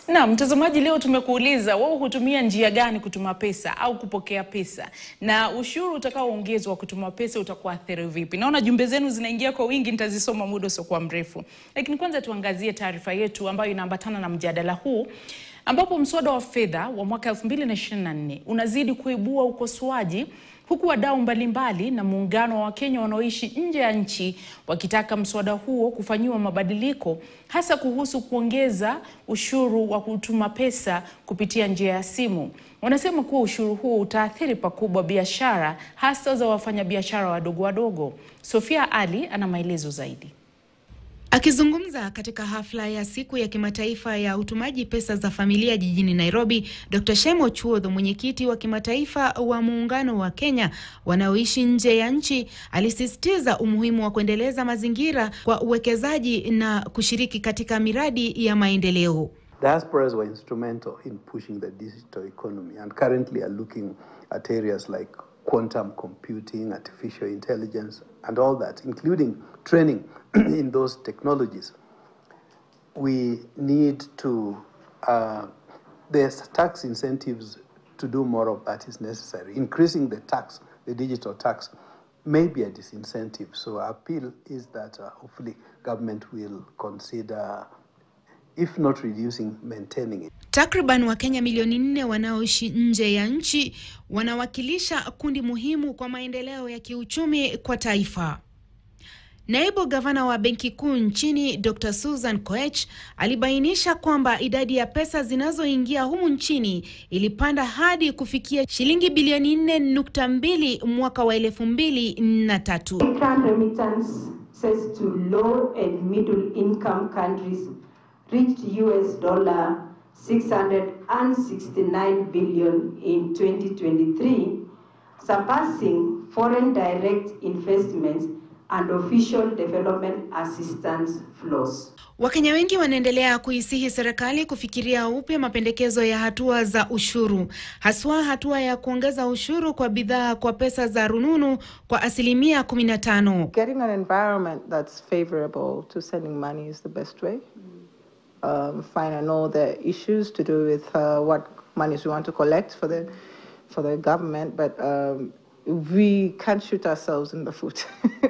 Na mtazamaji, leo tumekuuliza wewe hutumia njia gani kutuma pesa au kupokea pesa, na ushuru utakaoongezwa kutuma pesa utakuathiri vipi? Naona jumbe zenu zinaingia kwa wingi, nitazisoma muda usiokuwa mrefu, lakini kwanza tuangazie taarifa yetu ambayo inaambatana na mjadala huu ambapo mswada wa fedha wa mwaka 2024 unazidi kuibua ukosoaji huku wadau mbalimbali na muungano wa Wakenya wanaoishi nje ya nchi wakitaka mswada huo kufanyiwa mabadiliko hasa kuhusu kuongeza ushuru wa kutuma pesa kupitia njia ya simu. Wanasema kuwa ushuru huo utaathiri pakubwa biashara hasa za wafanyabiashara wadogo wadogo. Sofia Ali ana maelezo zaidi. Akizungumza katika hafla ya siku ya kimataifa ya utumaji pesa za familia jijini Nairobi, Dr. Shem Ochuodh, mwenyekiti wa kimataifa wa muungano wa Kenya wanaoishi nje ya nchi, alisisitiza umuhimu wa kuendeleza mazingira kwa uwekezaji na kushiriki katika miradi ya maendeleo. Diasporas were instrumental in pushing the digital economy and currently are looking at areas like quantum computing, artificial intelligence, and all that, including training in those technologies. We need to, uh, there's tax incentives to do more of that is necessary. Increasing the tax, the digital tax, may be a disincentive. So our appeal is that uh, hopefully government will consider if not reducing, maintaining it. Takriban Wakenya milioni nne wanaoishi nje ya nchi wanawakilisha kundi muhimu kwa maendeleo ya kiuchumi kwa taifa. Naibu gavana wa benki kuu nchini Dr. Susan Koech alibainisha kwamba idadi ya pesa zinazoingia humu nchini ilipanda hadi kufikia shilingi bilioni 4.2 mwaka wa elfu mbili na tatu. Remittances to low and middle income countries reached US dollar 669 billion in 2023, surpassing foreign direct investments and official development assistance flows. Wakenya wengi wanaendelea kuisihi serikali kufikiria upya mapendekezo ya hatua za ushuru, haswa hatua ya kuongeza ushuru kwa bidhaa kwa pesa za rununu kwa asilimia 15. Getting an environment that's favorable to sending money is the best way. Um, fine, I know there are issues to do with uh, what monies we want to collect for the for the government, but um, we can't shoot ourselves in the foot.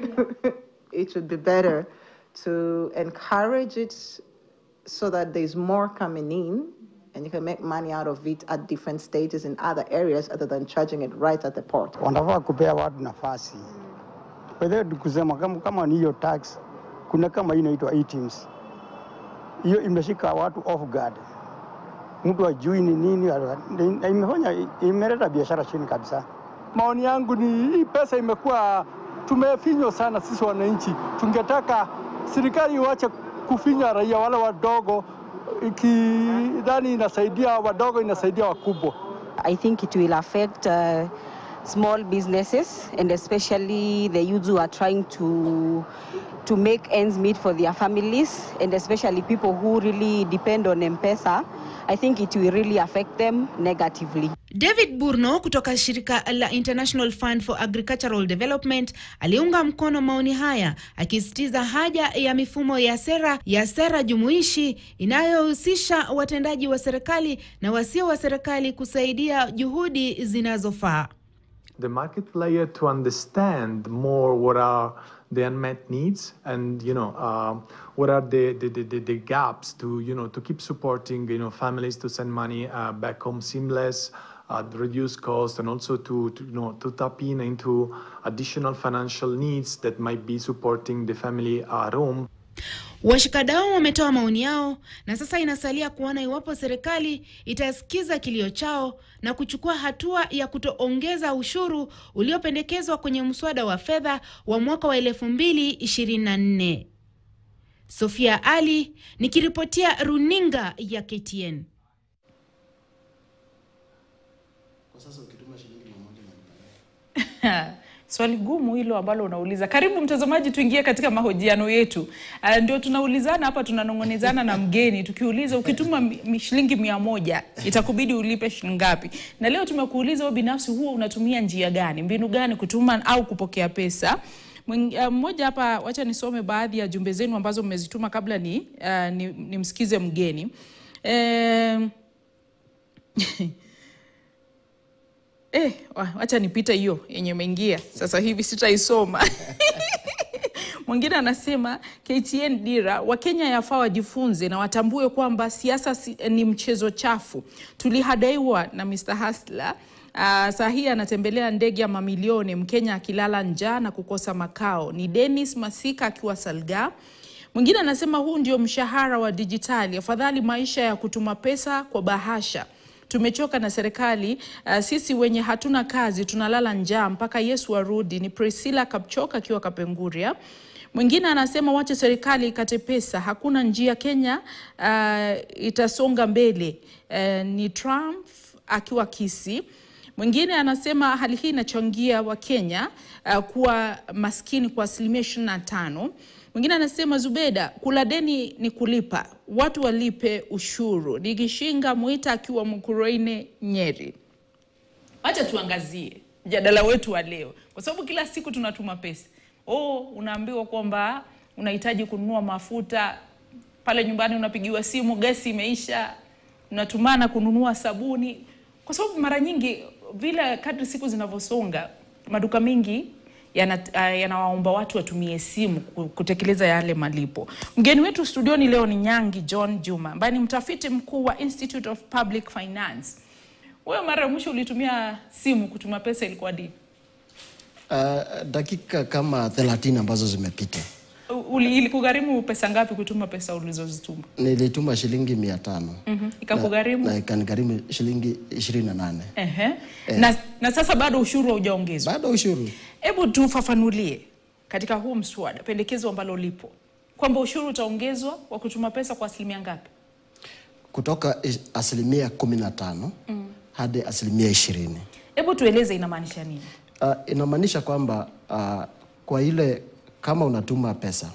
it would be better to encourage it so that there's more coming in and you can make money out of it at different stages in other areas other than charging it right at the port. Wanafaa kupea watu nafasi. Kwa hiyo kusema kama, kama ni hiyo tax, kuna kama hii inaitwa e-teams. Hiyo imeshika watu off guard. Mtu ajui ni nini, imefanya imeleta biashara chini kabisa. Maoni yangu ni hii pesa imekuwa tumefinywa sana sisi wananchi. Tungetaka serikali iwache kufinya raia wale wadogo, ikidhani inasaidia wadogo, inasaidia wakubwa. I think it will affect uh, small businesses and especially the youths who are trying to to make ends meet for their families and especially people who really depend on M-Pesa. I think it will really affect them negatively. David Burno kutoka shirika la International Fund for Agricultural Development aliunga mkono maoni haya akisisitiza haja ya mifumo ya sera ya sera jumuishi inayohusisha watendaji wa serikali na wasio wa serikali kusaidia juhudi zinazofaa. The market player to understand more what are the unmet needs and you know uh, what are the, the, the, the gaps to you know to keep supporting you know families to send money uh, back home seamless uh, reduce cost and also to, to you know to tap in into additional financial needs that might be supporting the family at home Washikadau wametoa maoni yao na sasa inasalia kuona iwapo serikali itasikiza kilio chao na kuchukua hatua ya kutoongeza ushuru uliopendekezwa kwenye mswada wa fedha wa mwaka wa 2024. Sofia Ali nikiripotia runinga ya KTN. Swali gumu hilo ambalo unauliza. Karibu mtazamaji, tuingie katika mahojiano yetu. Uh, ndio tunaulizana hapa, tunanong'onezana na mgeni tukiuliza, ukituma mi- shilingi mia moja itakubidi ulipe shilingi ngapi? Na leo tumekuuliza wewe binafsi, huwa unatumia njia gani, mbinu gani kutuma au kupokea pesa? Mwing- uh, Mmoja hapa, wacha nisome baadhi ya jumbe zenu ambazo mmezituma kabla ni, uh, ni, nimsikize mgeni. Eh, eh, wa- wacha nipite hiyo yenye imeingia sasa hivi sitaisoma. Mwingine anasema KTN Dira, Wakenya yafaa wajifunze na watambue kwamba siasa si, ni mchezo chafu. Tulihadaiwa na Mr. Hasla Uh, saa hii anatembelea ndege ya mamilioni, Mkenya akilala njaa na kukosa makao. Ni Dennis Masika akiwa Salga. Mwingine anasema huu ndio mshahara wa dijitali, afadhali maisha ya kutuma pesa kwa bahasha. Tumechoka na serikali uh, sisi wenye hatuna kazi tunalala njaa mpaka Yesu arudi. Ni Priscilla Kapchoka akiwa Kapenguria. Mwingine anasema wache serikali ikate pesa, hakuna njia Kenya uh, itasonga mbele. Uh, ni Trump akiwa Kisii. Mwingine anasema hali hii inachangia Wakenya uh, kuwa maskini kwa asilimia ishirini na tano. Mwingine anasema Zubeda, kula deni ni kulipa, watu walipe ushuru. Ni Gishinga Mwita akiwa Mkurueine, Nyeri. Wacha tuangazie mjadala wetu wa leo, kwa sababu kila siku tunatuma pesa. Oh, unaambiwa kwamba unahitaji kununua mafuta pale nyumbani, unapigiwa simu, gesi imeisha, unatumana kununua sabuni, kwa sababu mara nyingi vile kadri siku zinavyosonga, maduka mengi yana- ah, yanawaomba watu watumie simu ku- kutekeleza yale malipo. Mgeni wetu studioni leo ni Nyangi John Juma ambaye ni mtafiti mkuu wa Institute of Public Finance. Wewe mara ya mwisho ulitumia simu kutuma pesa ilikuwa lini? Uh, dakika kama 30 ambazo zimepita U- Uli, ilikugharimu pesa ngapi kutuma pesa ulizozituma? nilituma shilingi mia tano Mhm. Ikakugharimu? na ikanigharimu shilingi ishirini na nane Ehe. Na, na sasa bado ushuru haujaongezwa. bado ushuru Hebu tufafanulie katika huu mswada pendekezo ambalo lipo kwamba ushuru utaongezwa wa kutuma pesa kwa asilimia ngapi? kutoka is- asilimia kumi na tano hadi asilimia ishirini Hebu tueleze inamaanisha nini? uh, inamaanisha kwamba uh, kwa ile kama unatuma pesa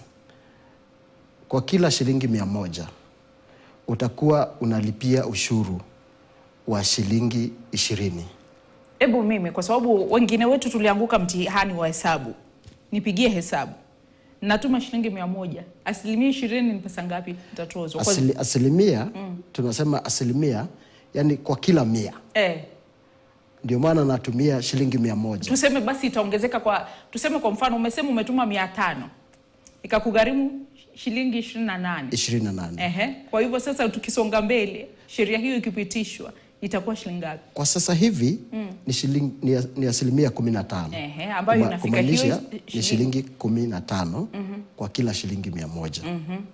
kwa kila shilingi mia moja utakuwa unalipia ushuru wa shilingi ishirini Hebu mimi kwa sababu wengine wetu tulianguka mtihani wa hesabu, nipigie hesabu, natuma shilingi mia moja, asilimia ishirini ni pesa ngapi nitatozwa? Kwa- Asili, asilimia tunasema asilimia yani kwa kila mia Eh, ndio maana natumia shilingi mia moja tuseme basi itaongezeka kwa, tuseme kwa mfano umesema umetuma mia tano ikakugharimu shilingi ishirini na nane. ishirini na nane Ehe. Kwa hivyo sasa tukisonga mbele, sheria hiyo ikipitishwa itakuwa shilingi ngapi? kwa sasa hivi ni, shilingi, ni, ni asilimia kumi na tano Ehe, ambayo Kuma- inafika hiyo kumaanisha shilingi- ni shilingi kumi na tano kwa kila shilingi mia moja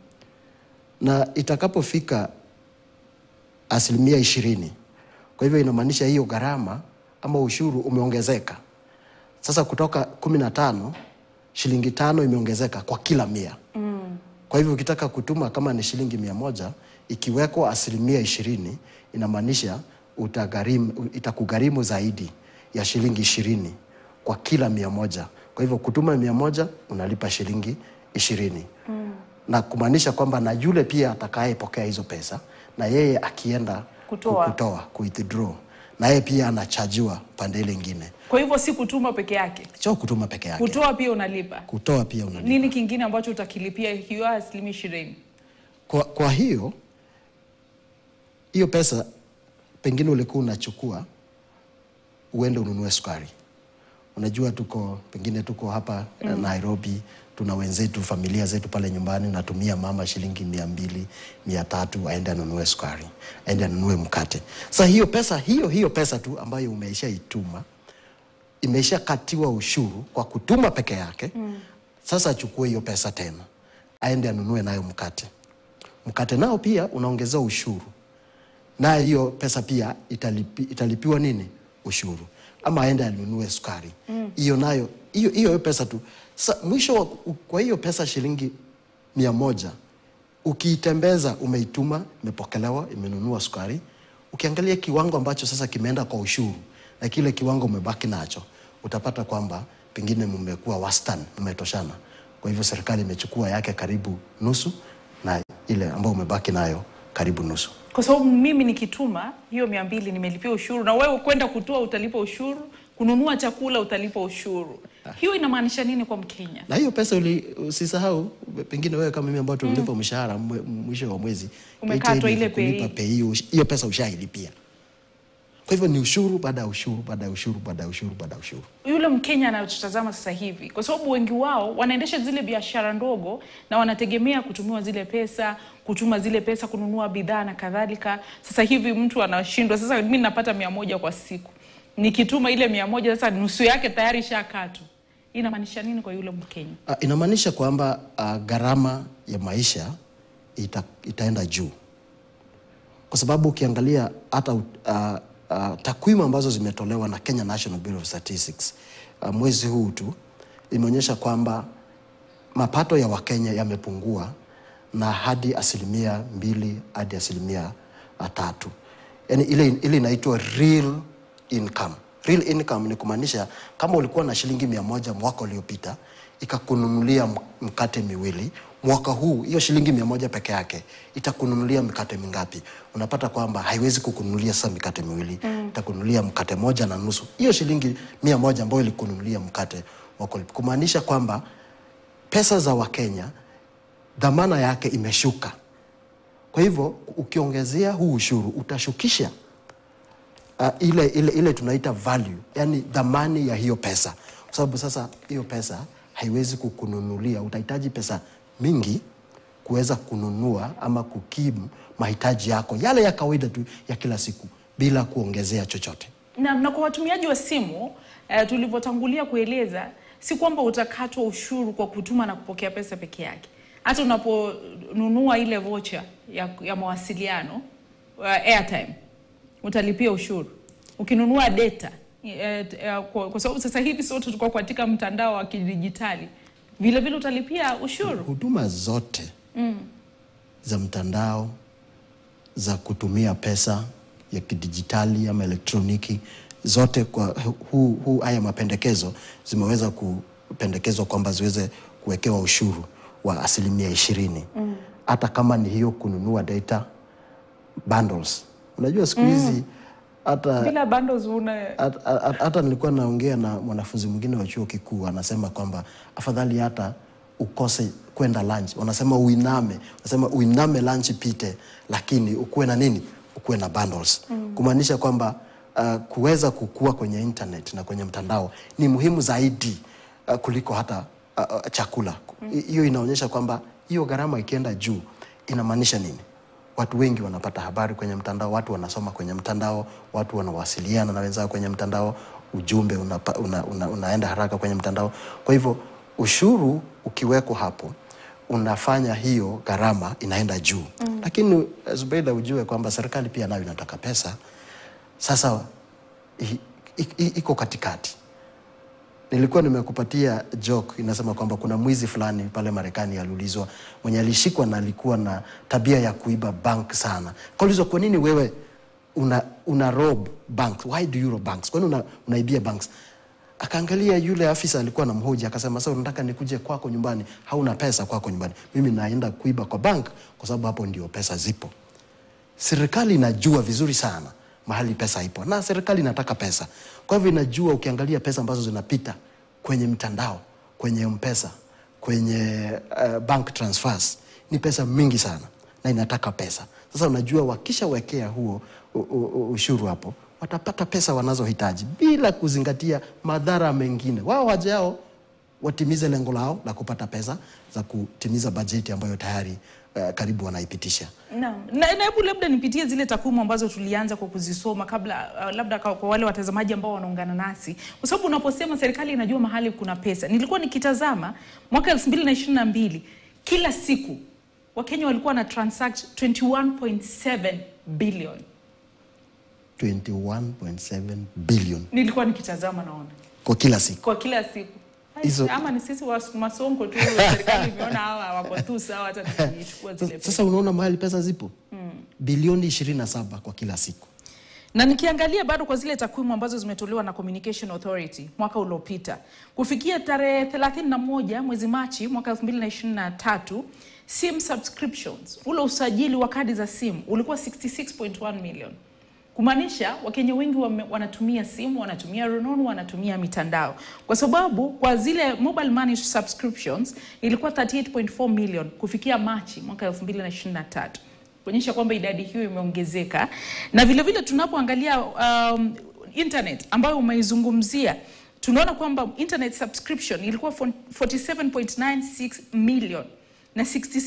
na itakapofika asilimia ishirini kwa hivyo inamaanisha hiyo gharama ama ushuru umeongezeka sasa kutoka kumi na tano shilingi tano imeongezeka kwa kila mia kwa hivyo ukitaka kutuma kama ni shilingi mia moja ikiwekwa asilimia ishirini inamaanisha utagharimu- itakugharimu zaidi ya shilingi ishirini kwa kila mia moja. Kwa hivyo kutuma mia moja unalipa shilingi ishirini na kumaanisha kwamba na yule pia atakayepokea hizo pesa na yeye akienda Kutoa. ku- kutoa ku withdraw na yeye pia anachajiwa pande ile ingine, Kwa hivyo si kutuma peke yake, sio kutuma peke yake, kutoa pia unalipa. kutoa pia unalipa. Nini kingine ambacho utakilipia hiyo asilimia ishirini? Kwa, kwa hiyo hiyo pesa pengine ulikuwa unachukua uende ununue sukari. Unajua tuko pengine tuko hapa mm. Nairobi, tuna wenzetu familia zetu pale nyumbani, natumia mama shilingi mia mbili mia tatu aende anunue sukari, aende anunue mkate. Sasa hiyo pesa hiyo hiyo pesa tu ambayo umeishaituma imeshakatiwa ushuru kwa kutuma peke yake mm. Sasa achukue hiyo pesa tena aende anunue nayo mkate mkate nao pia unaongezewa ushuru, naye hiyo pesa pia italipi, italipiwa nini ushuru, ama aende anunue sukari hiyo mm. nayo hiyo hiyo pesa tu. Sa, mwisho wa, kwa hiyo pesa shilingi mia moja ukiitembeza, umeituma, imepokelewa, imenunua sukari, ukiangalia kiwango ambacho sasa kimeenda kwa ushuru na kile kiwango umebaki nacho, utapata kwamba pengine mmekuwa wastani, mmetoshana. Kwa hivyo serikali imechukua yake karibu nusu na ile ambayo umebaki nayo karibu nusu. Kwa sababu mimi nikituma hiyo mia mbili nimelipia ushuru, na wewe kwenda kutoa utalipa ushuru, kununua chakula utalipa ushuru. Hiyo inamaanisha nini kwa Mkenya? na hiyo pesa uli, usisahau pengine wewe kama mimi ambao tunalipa mshahara mwe- mwisho wa mwezi Umekatwa payday ile kulipa pay. pay hiyo hiyo pesa ushailipia kwa hivyo ni ushuru baada ya ushuru baada ya ushuru baada ya ushuru baada ya ushuru Yule Mkenya anayotutazama sasa hivi, kwa sababu wengi wao wanaendesha zile biashara ndogo na wanategemea kutumiwa zile pesa, kutuma zile pesa kununua bidhaa na kadhalika. Sasa hivi mtu anashindwa, sasa mimi napata mia moja kwa siku, nikituma ile mia moja sasa nusu yake tayari shakatwa. Inamaanisha nini kwa yule Mkenya? Uh, inamaanisha kwamba uh, gharama ya maisha ita, itaenda juu kwa sababu ukiangalia hata uh, uh, takwimu ambazo zimetolewa na Kenya National Bureau of Statistics uh, mwezi huu tu imeonyesha kwamba mapato ya Wakenya yamepungua na hadi asilimia mbili hadi asilimia uh, tatu yani ile, ile inaitwa real income. Real income ni kumaanisha kama ulikuwa na shilingi mia moja mwaka uliopita ikakununulia m- mkate miwili, mwaka huu hiyo shilingi mia moja peke yake itakununulia mikate mingapi? Unapata kwamba haiwezi kukununulia sasa mikate miwili mm. itakununulia mkate moja na nusu, hiyo shilingi mia moja ambayo ilikununulia mkate mwaka uliopita, kumaanisha kwamba pesa za Wakenya dhamana yake imeshuka. Kwa hivyo ukiongezea huu ushuru utashukisha uh, ile, ile, ile tunaita value, yani dhamani ya hiyo pesa, kwa sababu sasa hiyo pesa haiwezi kukununulia, utahitaji pesa mingi kuweza kununua ama kukimu mahitaji yako yale ya kawaida tu ya kila siku bila kuongezea chochote. na, na kwa watumiaji wa simu eh, tulivyotangulia kueleza si kwamba utakatwa ushuru kwa kutuma na kupokea pesa peke yake hata unaponunua ile vocha ya, ya mawasiliano uh, airtime utalipia ushuru ukinunua data eh, eh, kwa, kwa sababu sasa hivi sote tuko katika mtandao wa kidijitali vile vile utalipia ushuru Huduma zote mm. za mtandao za kutumia pesa ya kidijitali ama elektroniki zote kwa huu, huu haya mapendekezo zimeweza kupendekezwa kwamba ziweze kuwekewa ushuru wa asilimia ishirini Mm. hata kama ni hiyo kununua data bundles. Unajua siku hizi Mm. hata bila bundles una hata- hata hata nilikuwa naongea na mwanafunzi mwingine wa chuo kikuu anasema kwamba afadhali hata ukose kwenda lunch, wanasema uiname, wanasema uiname lunch pite, lakini ukuwe na nini, ukuwe na bundles Mm. kumaanisha kwamba uh, kuweza kukua kwenye internet na kwenye mtandao ni muhimu zaidi uh, kuliko hata uh, uh, chakula. Mm. Hiyo inaonyesha kwamba hiyo gharama ikienda juu inamaanisha nini? Watu wengi wanapata habari kwenye mtandao, watu wanasoma kwenye mtandao, watu wanawasiliana na wenzao kwenye mtandao, ujumbe unapa, una, una, unaenda haraka kwenye mtandao. Kwa hivyo ushuru ukiwekwa hapo unafanya hiyo gharama inaenda juu Mm. lakini eh, Zubeida, ujue kwamba serikali pia nayo inataka pesa. Sasa i- i- i- iko katikati. Nilikuwa nimekupatia joke inasema kwamba kuna mwizi fulani pale Marekani aliulizwa, mwenye alishikwa na alikuwa na tabia ya kuiba bank sana. Kaulizwa, kwa nini wewe una, una rob banks? Why do you rob banks? Kwa nini una, unaibia banks? Akaangalia yule afisa alikuwa na mhoji, akasema sasa unataka nikuje kwako nyumbani, hauna pesa kwako nyumbani, mimi naenda kuiba kwa bank kwa sababu hapo ndio pesa zipo. Serikali inajua vizuri sana mahali pesa ipo, na serikali inataka pesa. Kwa hivyo inajua, ukiangalia pesa ambazo zinapita kwenye mtandao, kwenye mpesa, kwenye uh, bank transfers ni pesa mingi sana, na inataka pesa. Sasa unajua, wakishawekea huo u- u- u- ushuru hapo, watapata pesa wanazohitaji bila kuzingatia madhara mengine. Wao waja yao watimize lengo lao la kupata pesa za kutimiza bajeti ambayo tayari uh, karibu wanaipitisha. Naam. Na na hebu labda nipitie zile takwimu ambazo tulianza kwa kuzisoma kabla, uh, labda kwa, kwa wale watazamaji ambao wanaungana nasi, kwa sababu unaposema serikali inajua mahali kuna pesa, nilikuwa nikitazama mwaka 2022 kila siku Wakenya walikuwa na transact 21.7 billion. 21.7 billion Nilikuwa nikitazama naona kwa kila siku. kwa kila siku Ai, Hizo- ama ni sisi wa masonko tu, serikali imeona hawa wako tu sawa, hata tukichukua zile pesa. Sasa unaona mahali pesa zipo Mm. bilioni 27 kwa kila siku. na nikiangalia bado kwa zile takwimu ambazo zimetolewa na Communication Authority mwaka uliopita kufikia tarehe 31 mwezi Machi mwaka 2023 sim subscriptions, ule usajili wa kadi za simu ulikuwa 66.1 million kumaanisha Wakenya wengi wame, wanatumia simu, wanatumia rununu, wanatumia mitandao, kwa sababu kwa zile mobile money subscriptions ilikuwa 38.4 million kufikia Machi mwaka 2023 kuonyesha kwamba idadi hiyo imeongezeka, na vile vile tunapoangalia um, internet ambayo umeizungumzia tunaona kwamba internet subscription ilikuwa 47.96 million na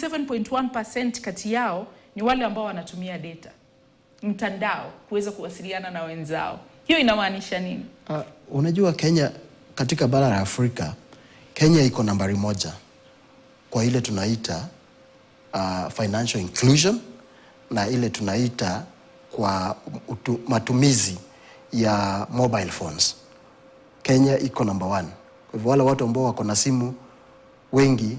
67.1% kati yao ni wale ambao wanatumia data mtandao kuweza kuwasiliana na wenzao. Hiyo inamaanisha nini? Uh, unajua Kenya katika bara la Afrika, Kenya iko nambari moja kwa ile tunaita uh, financial inclusion na ile tunaita kwa utu, matumizi ya mobile phones. Kenya iko number one. Kwa hivyo wale watu ambao wako na simu wengi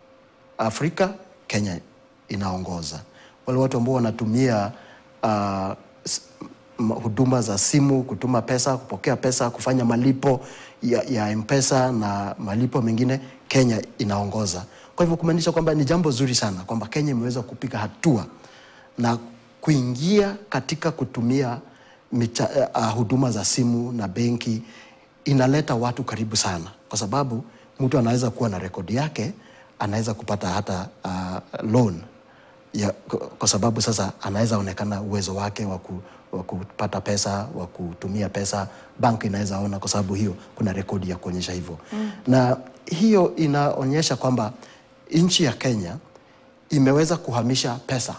Afrika, Kenya inaongoza. Wale watu ambao wanatumia uh, s- m- huduma za simu, kutuma pesa, kupokea pesa, kufanya malipo ya, ya M-Pesa na malipo mengine, Kenya inaongoza. Kwa hivyo kumaanisha kwamba ni jambo zuri sana kwamba Kenya imeweza kupiga hatua na kuingia katika kutumia micha, uh, huduma za simu na benki inaleta watu karibu sana, kwa sababu mtu anaweza kuwa na rekodi yake, anaweza kupata hata uh, loan ya, kwa- kwa sababu sasa anaweza onekana uwezo wake wa ku- wa kupata pesa wa kutumia pesa, bank inaweza ona, kwa sababu hiyo kuna rekodi ya kuonyesha hivyo mm. na hiyo inaonyesha kwamba nchi ya Kenya imeweza kuhamisha pesa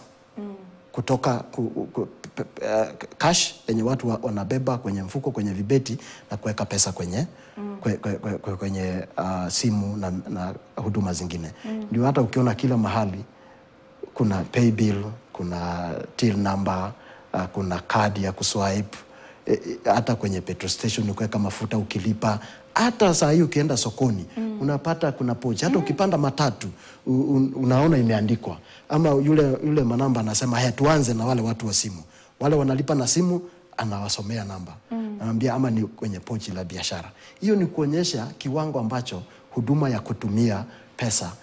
kutoka ku, ku, p, p, uh, cash yenye watu wa- wanabeba kwenye mfuko kwenye vibeti na kuweka pesa kwenye mm. kwe, kwe, kwe, kwe, kwenye uh, simu na, na huduma zingine mm. ndio hata ukiona kila mahali kuna pay bill, kuna till number, uh, kuna kadi ya kuswipe e, e, hata kwenye petrol station ukiweka mafuta ukilipa, hata saa hii ukienda sokoni mm. unapata kuna pochi, hata ukipanda matatu u, un, unaona imeandikwa, ama yule, yule manamba anasema haya, tuanze na wale watu wa simu, wale wanalipa na simu anawasomea namba mm. anambia ama ni kwenye pochi la biashara. Hiyo ni kuonyesha kiwango ambacho huduma ya kutumia pesa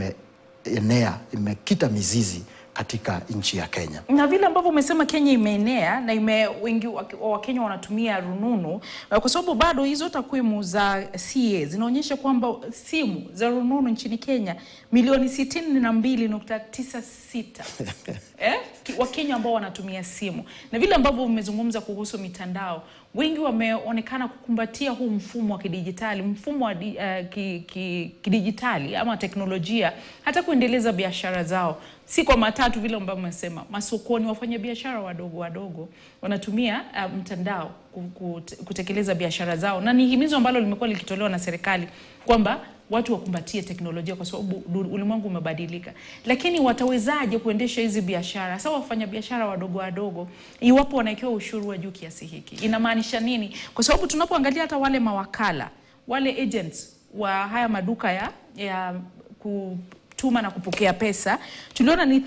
imeenea, imekita mizizi katika nchi ya Kenya. na vile ambavyo umesema Kenya imeenea na ime wengi wa wa Wakenya wanatumia rununu eh, kwa sababu bado hizo takwimu za CA zinaonyesha kwamba simu za rununu nchini Kenya milioni sitini na mbili nukta tisa sita eh? ki- Wakenya ambao wanatumia simu na vile ambavyo umezungumza kuhusu mitandao, wengi wameonekana kukumbatia huu mfumo wa kidijitali, mfumo wa di, uh, ki, ki, kidijitali ama teknolojia, hata kuendeleza biashara zao, si kwa matatu vile ambavyo umesema, masokoni, wafanya biashara wadogo wadogo wanatumia uh, mtandao ku- kute- kutekeleza biashara zao, na ni himizo ambalo limekuwa likitolewa na serikali kwamba watu wakumbatie teknolojia kwa sababu du- ulimwengu umebadilika. Lakini watawezaje kuendesha hizi biashara, hasa wafanya biashara wadogo wadogo, iwapo wanawekewa ushuru wa juu kiasi hiki? Inamaanisha nini? Kwa sababu tunapoangalia hata wale mawakala, wale agents wa haya maduka ya, ya kutuma na kupokea pesa, tuliona ni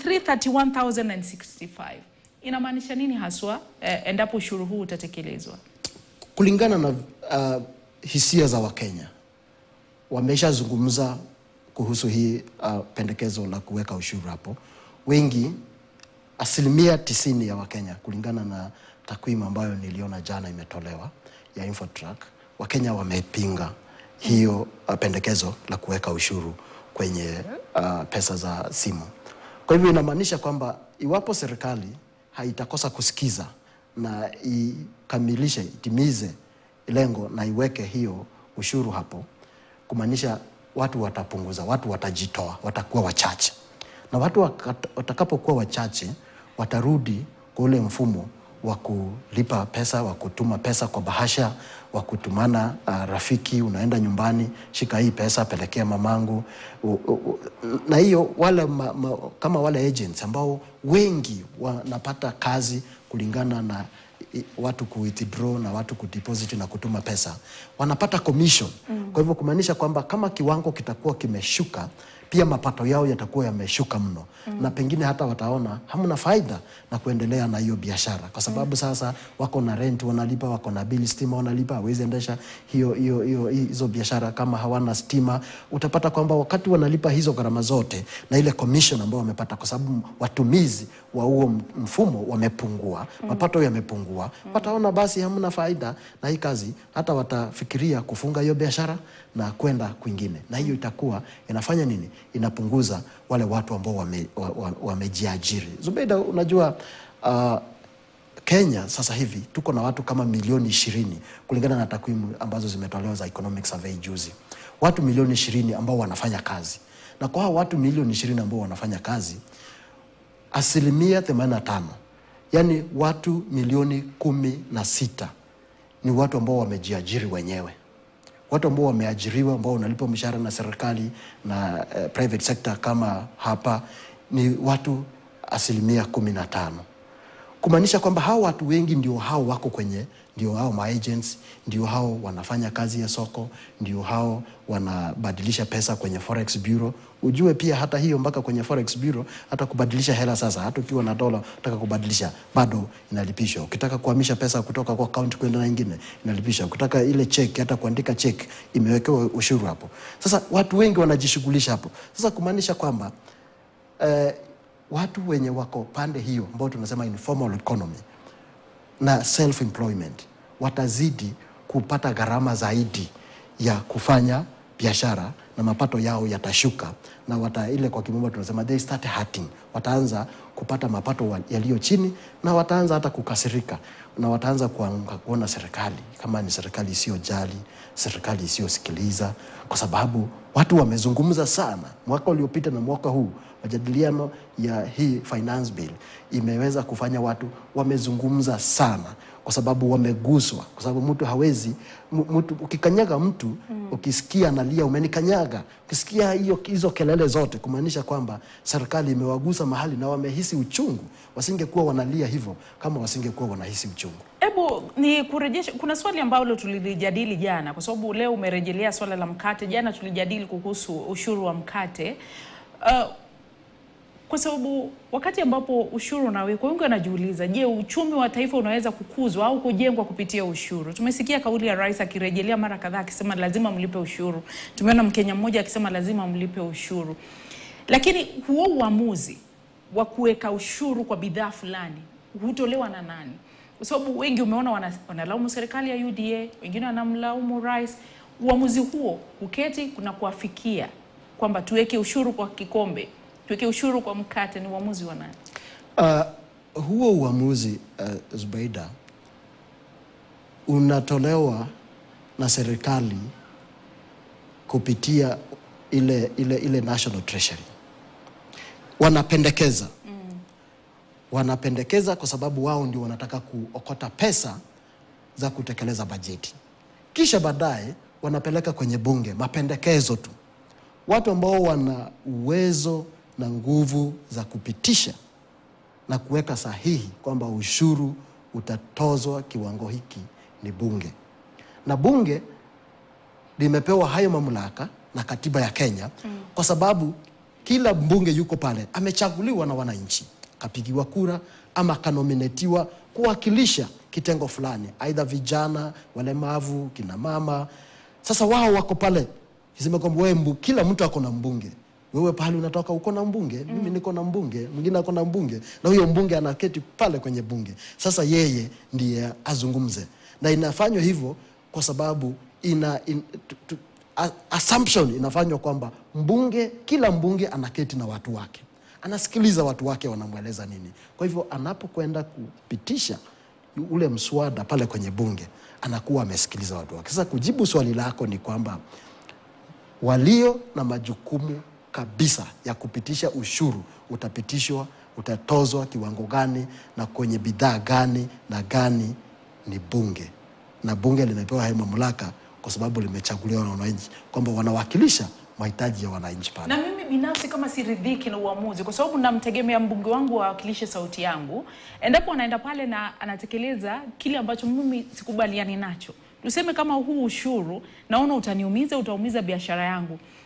331,065. Inamaanisha nini haswa eh, endapo ushuru huu utatekelezwa? Kulingana na uh, hisia za Wakenya wameshazungumza kuhusu hii uh, pendekezo la kuweka ushuru hapo. Wengi, asilimia tisini ya Wakenya, kulingana na takwimu ambayo niliona jana imetolewa ya Infotrack, Wakenya wamepinga hiyo uh, pendekezo la kuweka ushuru kwenye uh, pesa za simu. Kwa hivyo inamaanisha kwamba iwapo serikali haitakosa kusikiza na ikamilishe, itimize lengo na iweke hiyo ushuru hapo, kumaanisha watu watapunguza, watu watajitoa, watakuwa wachache, na watu wakat- watakapokuwa wachache watarudi kwa ule mfumo wa kulipa pesa, wa kutuma pesa kwa bahasha, wa kutumana uh, rafiki, unaenda nyumbani, shika hii pesa, pelekea mamangu. U, u, u, na hiyo wale ma, ma, kama wale agents ambao wengi wanapata kazi kulingana na i- watu ku withdraw na watu kudeposit na kutuma pesa wanapata commission mm. Kwa hivyo kumaanisha kwamba kama kiwango kitakuwa kimeshuka pia mapato yao yatakuwa yameshuka mno mm. na pengine hata wataona hamna faida na kuendelea na hiyo biashara kwa sababu mm. sasa wako na rent wanalipa, wako na bili stima wanalipa, hawezi endesha hiyo hiyo hiyo hizo biashara kama hawana stima. Utapata kwamba wakati wanalipa hizo gharama zote na ile commission ambayo wamepata, kwa sababu watumizi wa huo mfumo wamepungua, mm. mapato yamepungua, mm. wataona basi hamna faida na hii kazi, hata watafikiria kufunga hiyo biashara na kwenda kwingine, na hiyo itakuwa inafanya nini? Inapunguza wale watu ambao wamejiajiri. Wame, wame Zubeida, unajua uh, Kenya sasa hivi tuko na watu kama milioni ishirini kulingana na takwimu ambazo zimetolewa za Economic Survey juzi, watu milioni ishirini ambao wanafanya kazi, na kwa hao watu milioni ishirini ambao wanafanya kazi asilimia 85 yani watu milioni kumi na sita ni watu ambao wamejiajiri wenyewe watu ambao wameajiriwa ambao wanalipwa mishahara na serikali na uh, private sector kama hapa ni watu asilimia kumi na tano kumaanisha kwamba hao watu wengi ndio hao wako kwenye ndio hao maagents ndio hao wanafanya kazi ya soko ndio hao wanabadilisha pesa kwenye forex bureau ujue pia hata hiyo mpaka kwenye forex bureau hata kubadilisha hela sasa hata ukiwa na dola utaka kubadilisha bado inalipishwa ukitaka kuhamisha pesa kutoka kwa account kwenda na nyingine inalipishwa ukitaka ile check hata kuandika check imewekewa ushuru hapo sasa watu wengi wanajishughulisha hapo sasa kumaanisha kwamba eh, watu wenye wako pande hiyo ambao tunasema informal economy na self employment watazidi kupata gharama zaidi ya kufanya biashara na mapato yao yatashuka na wata ile kwa kimombo tunasema they start hurting wataanza kupata mapato yaliyo chini na wataanza hata kukasirika na wataanza kuona serikali kama ni serikali isiyojali serikali isiyosikiliza kwa sababu watu wamezungumza sana mwaka uliopita na mwaka huu majadiliano ya hii finance bill imeweza kufanya watu wamezungumza sana kwa sababu wameguswa kwa sababu mtu hawezi mtu ukikanyaga mtu mm. ukisikia analia umenikanyaga ukisikia hiyo hizo kelele zote kumaanisha kwamba serikali imewagusa mahali na wamehisi uchungu wasingekuwa wanalia hivyo kama wasingekuwa wanahisi uchungu Hebu ni kurejesha, kuna swali ambalo tulilijadili jana, kwa sababu leo umerejelea swala la mkate. Jana tulijadili kuhusu ushuru wa mkate uh, kwa sababu wakati ambapo ushuru unawekwa, wengi wanajiuliza, je, uchumi wa taifa unaweza kukuzwa au kujengwa kupitia ushuru? Tumesikia kauli ya rais akirejelea mara kadhaa akisema lazima mlipe ushuru. Tumeona Mkenya mmoja akisema lazima mlipe ushuru, lakini huo uamuzi wa kuweka ushuru kwa bidhaa fulani hutolewa na nani? Kwa sababu wengi umeona wana, wanalaumu serikali ya UDA, wengine wanamlaumu rais. Uamuzi huo uketi kuna kuafikia kwamba tuweke ushuru kwa kikombe tuweke ushuru kwa mkate ni uamuzi wa nani? Uh, huo uamuzi uh, Zubeida unatolewa na serikali kupitia ile, ile, ile National Treasury. Wanapendekeza mm. wanapendekeza kwa sababu wao ndio wanataka kuokota pesa za kutekeleza bajeti, kisha baadaye wanapeleka kwenye bunge mapendekezo tu. Watu ambao wana uwezo na nguvu za kupitisha na kuweka sahihi kwamba ushuru utatozwa kiwango hiki ni bunge, na bunge limepewa hayo mamlaka na katiba ya Kenya mm. kwa sababu kila mbunge yuko pale amechaguliwa na wananchi, kapigiwa kura ama akanominetiwa kuwakilisha kitengo fulani, aidha vijana, walemavu, kina mama. Sasa wao wako pale, iseme kwamba wewe, kila mtu ako na mbunge wewe pale unatoka uko na mbunge mm. mimi niko na mbunge mwingine ako na mbunge na huyo mbunge anaketi pale kwenye bunge sasa yeye ndiye azungumze na inafanywa hivyo kwa sababu ina in, tu, tu, assumption inafanywa kwamba mbunge kila mbunge anaketi na watu wake anasikiliza watu wake wanamweleza nini kwa hivyo anapokwenda kupitisha ule mswada pale kwenye bunge anakuwa amesikiliza watu wake sasa kujibu swali lako ni kwamba walio na majukumu kabisa ya kupitisha ushuru utapitishwa utatozwa kiwango gani na kwenye bidhaa gani na gani ni bunge na bunge limepewa hayo mamlaka kwa sababu limechaguliwa na wananchi kwamba wanawakilisha mahitaji ya wananchi pale na mimi binafsi kama siridhiki na uamuzi kwa sababu namtegemea mbunge wangu awakilishe sauti yangu endapo anaenda pale na anatekeleza kile ambacho mimi sikubaliani nacho tuseme kama huu ushuru naona utaniumiza utaumiza biashara yangu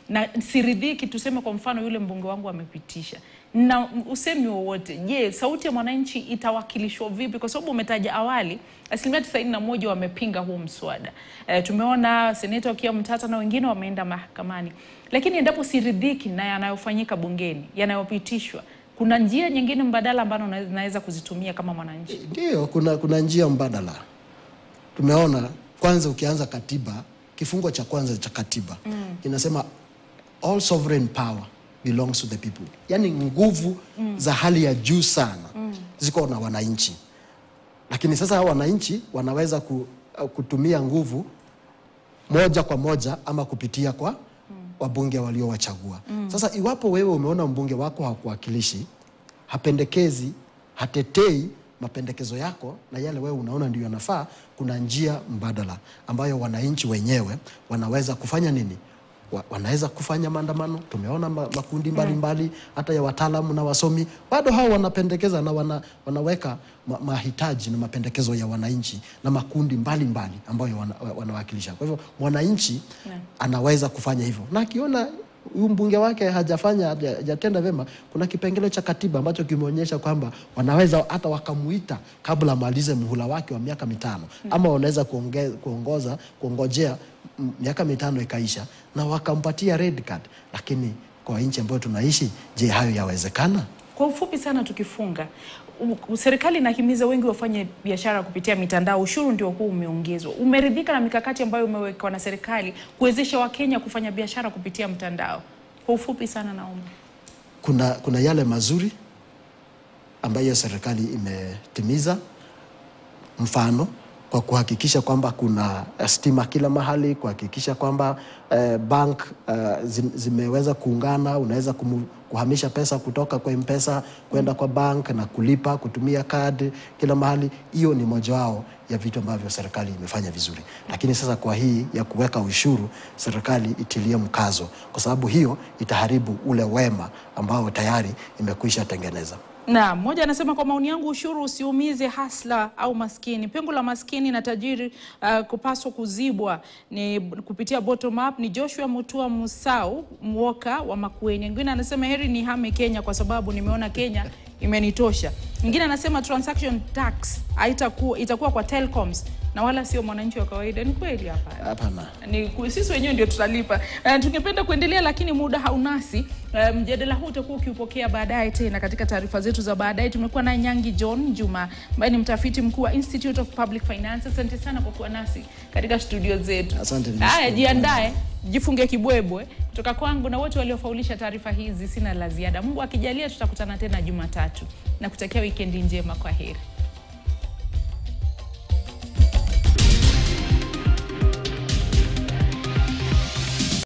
na siridhiki, tuseme kwa mfano yule mbunge wangu amepitisha na usemi wowote, je, sauti ya mwananchi itawakilishwa vipi? Kwa sababu umetaja awali asilimia tisaini na moja wamepinga huu mswada. E, tumeona seneta wakiwa mtata na wengine wameenda mahakamani, lakini endapo siridhiki na yanayofanyika bungeni yanayopitishwa, kuna njia nyingine mbadala ambazo naweza kuzitumia kama mwananchi? Ndio, kuna, kuna njia mbadala. Tumeona kwanza, ukianza katiba, kifungo cha kwanza cha katiba mm. kinasema all sovereign power belongs to the people, yaani nguvu mm. za hali ya juu sana mm. ziko na wananchi, lakini sasa hao wananchi wanaweza ku, kutumia nguvu moja kwa moja ama kupitia kwa mm. wabunge waliowachagua mm. Sasa iwapo wewe umeona mbunge wako hakuwakilishi, hapendekezi, hatetei mapendekezo yako na yale wewe unaona ndio yanafaa, kuna njia mbadala ambayo wananchi wenyewe wanaweza kufanya nini? Wa, wanaweza kufanya maandamano. Tumeona ma, makundi mbalimbali mbali, hata ya wataalamu na wasomi bado hao wanapendekeza na wana, wanaweka ma, mahitaji na mapendekezo ya wananchi na makundi mbalimbali mbali ambayo wana, wanawakilisha. Kwa hivyo mwananchi anaweza kufanya hivyo na akiona huyu mbunge wake hajafanya hajatenda vyema, kuna kipengele cha katiba ambacho kimeonyesha kwamba wanaweza hata wakamuita kabla amalize muhula wake wa miaka mitano mm. ama wanaweza kuonge, kuongoza kuongojea miaka mitano ikaisha na wakampatia red card. Lakini kwa nchi ambayo tunaishi, je, hayo yawezekana? Kwa ufupi sana, tukifunga serikali inahimiza wengi wafanye biashara kupitia mitandao. Ushuru ndio huu umeongezwa. Umeridhika na mikakati ambayo umewekwa na serikali kuwezesha Wakenya kufanya biashara kupitia mtandao? Kwa ufupi sana, naomba. Kuna, kuna yale mazuri ambayo serikali imetimiza, mfano kwa kuhakikisha kwamba kuna stima kila mahali, kuhakikisha kwamba eh, bank eh, zimeweza kuungana, unaweza kumu, kuhamisha pesa kutoka kwa M-Pesa kwenda kwa bank na kulipa kutumia kadi kila mahali. Hiyo ni mojawao ya vitu ambavyo serikali imefanya vizuri, lakini sasa kwa hii ya kuweka ushuru, serikali itilie mkazo, kwa sababu hiyo itaharibu ule wema ambao tayari imekwisha tengeneza. Na mmoja anasema kwa maoni yangu, ushuru usiumize hasla au maskini. Pengo la maskini na tajiri uh, kupaswa kuzibwa ni kupitia bottom up. Ni Joshua Mutua Musau Mwoka wa Makueni. Mwingine anasema heri ni hame Kenya kwa sababu nimeona Kenya imenitosha. Mwingine anasema transaction tax haitakuwa itakuwa kwa telecoms na wala sio mwananchi wa kawaida. Ni kweli hapa? Hapana, ni sisi wenyewe ndio tutalipa. Uh, tungependa kuendelea lakini muda haunasi. Uh, mjadala huu utakuwa ukiupokea baadaye tena katika taarifa zetu za baadaye. Tumekuwa na Nyangi John Juma ambaye ni mtafiti mkuu wa Institute of Public Finance. Asante sana kwa kuwa nasi katika studio zetu. Asante. Haya, jiandae, jifunge kibwebwe. Kutoka kwangu na wote waliofaulisha taarifa hizi, sina la ziada. Mungu akijalia, tutakutana tena Jumatatu na kutakia wikendi njema. Kwa heri.